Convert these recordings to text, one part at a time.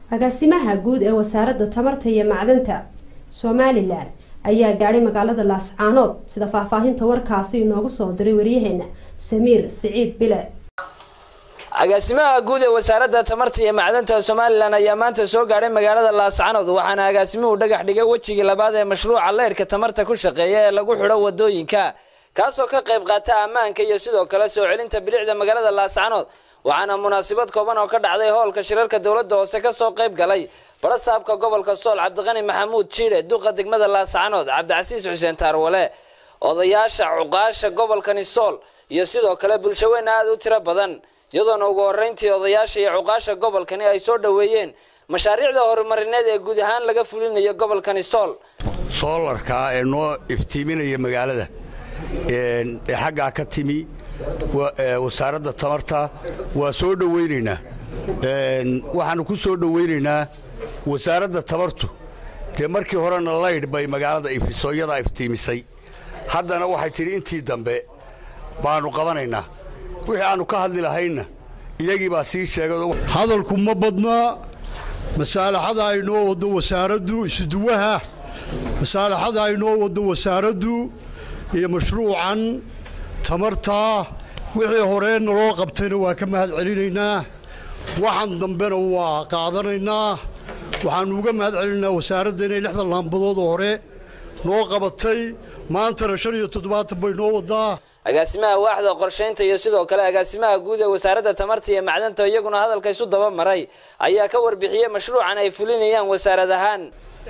agaasimaha guud ee wasaaradda tamarta iyo macdanta somalilan ayaa gaadhay magaalada laascaanood sida faahfaahinta warkaasi inoogu soo diray waryaheena samiir siciid bile agaasimaha guud ee wasaaradda tamarta iyo macdanta somalilan ayaa maanta soo gaadhay magaalada laascanood waxaana agaasimuhu dhagax dhigay wejigii labaad ee mashruuca leyrhka tamarta ku shaqeeya ee lagu xidho wadooyinka kaasoo ka qayb qaata ammaanka iyo sidoo kale soo celinta bilicda magaalada laascanood waxaana munaasabad kooban oo ka dhacday hoolka shirarka dowladda hoose kasoo qayb galay barasaabka gobolka sool cabdiqani maxamuud jiidhe duqa degmada laascanood cabdicasiis xuseen taarwale odayaasha cuqaasha gobolkani sool iyo sidoo kale bulshaweyn aada u tiro badan iyadoona ugu horeyntii odayaasha iyo cuqaasha gobolkani ay soo dhoweeyeen mashaariicda horumarineed ee guud ahaan laga fulinayo gobolkani sool soolarkaa ee noo iftiiminaya magaalada ee xaggaa ka timi wasaaradda tamarta waa soo dhowaynaynaa waxaanu ku soo dhowaynaynaa wasaaradda tamartu dee markii horena laydh bay magaalada ifiso iyadaa iftiimisay haddana waxay tidhi intii dambe baannu qabanaynaa wixii aannu ka hadli lahaynna iyagii baa sii sheegay hadalku ma badnaa masaalaxada ay noo waddo wasaaraddu isuduwaha masaalaxada ay noo waddo wasaaraddu iyo mashruucan tamartaa wixii horee naloo qabtayna waa ka mahad celinaynaa waxaan dambena waa qaadanaynaa waxaannu uga mahad celinaynaa wasaaradda inay lixdan laambadood oo hore noo qabatay maantana shan iyo toddobaatan bay noo waddaa agaasimaha waaxda qorshaynta iyo sidoo kale agaasimaha guud ee wasaaradda tamarta iyo macdanta iyaguna hadalka isu daba maray ayaa ka warbixiyey mashruucan ay fulinayaan wasaarad ahaan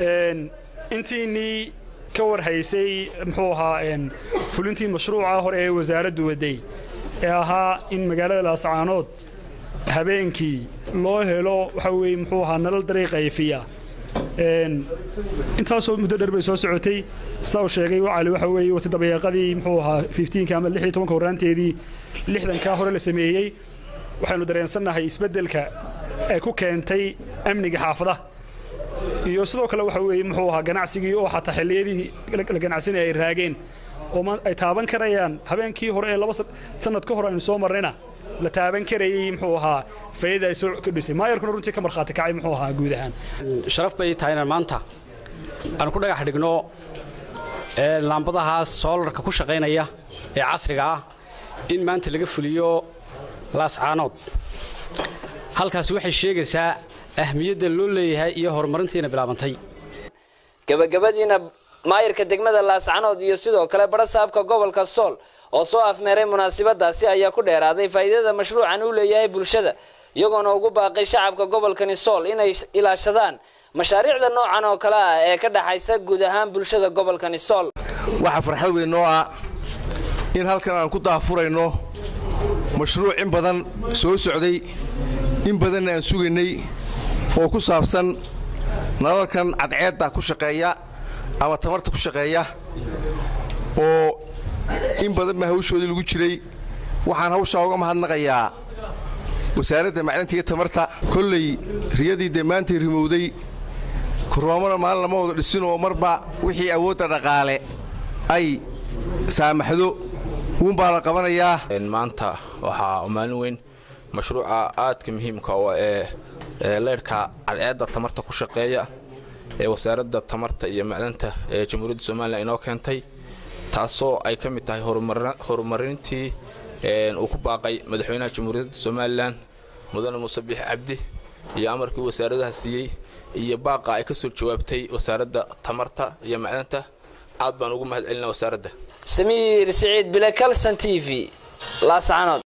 intiinii ka warhaysay muxuu ahaa fulintii mashruuca hore ee wasaaraddu waday ee ahaa in magaalada laascaanood habeenkii loo helo waxa weye muxuu ahaa nalal dariiqayfiya intaasoo muddo dheer bay soo socotay saa uu sheegay wacali waxa weeye wati dabayaaqadii muxuu ahaa fiftiinka ama lix iyo tobanka horraanteedii lixdankaa hore la sameeyey waxaynu dareensannahay isbeddelka ay ku keentay amniga xaafadaha iyo sidoo kale waxa weeye muxuu ahaa ganacsigii oo xataa xilliyadii la ganacsanaya ay raageen oo ay taaban karayaan habeenkii hore ee laba sannad ka hor aynu soo marnayna la taaban karayey muxuu ahaa fayada ay soo kordhisay maayarkuna runtii ka markhaati kacay muxuu ahaa guud ahaan sharaf bay tahay inaan maanta aan ku dhagax dhigno laambadahaas soolarka ku shaqaynaya ee casriga ah in maanta laga fuliyo laascaanood halkaasi waxay sheegaysaa ahmiyadda loo leeyahay iyo horumarintiina bilaabantay gabagabadiina maayarka degmada laascanood iyo sidoo kale barasaabka gobolka sool oo soo afmeeray munaasabadaasi ayaa ku dheeraaday faa'iidada mashruucan uu leeyahay bulshada iyagoona ugu baaqay shacabka gobolkani sool inay ilaashadaan mashaariicda noocan oo kale ah ee ka dhaxaysa guud ahaan bulshada gobolkani sool waxaa farxad weyn noo ah in halkan aan ku daahfurayno mashruuc in badan soo socday in badanna aan sugaynay oo ku saabsan nalalkan cadceedda ku shaqeeya ama tamarta ku shaqeeya oo in badan baa hawshoodii lagu jiray waxaan hawshaa uga mahadnaqayaa wasaaradda macdanta iyo tamarta kolley riyadii dee maantay rimowday korroomana maalin lama wada dhisinoo marba wixii awoodda dhaqaale ay saamaxdo uunbaa la qabanayaa maanta waxaa maalin weyn mashruuca aadka muhiimka oo ee leyrhka cadceedda tamarta ku shaqeeya ee wasaaradda tamarta iyo macdanta ee jamhuuriyadda somalilan inoo keentay taasoo ay ka mid tahay horumarintii uu ku baaqay madaxweynaha jamhuuriyadda somalilan mudane muuse biix cabdi iyo amarkii wasaaradaha siiyey iyo baaqa ay ka soo jawaabtay wasaaradda tamarta iyo macdanta aad baan ugu mahad celinaa wasaaradda samiir siciid bile calson t v laascanood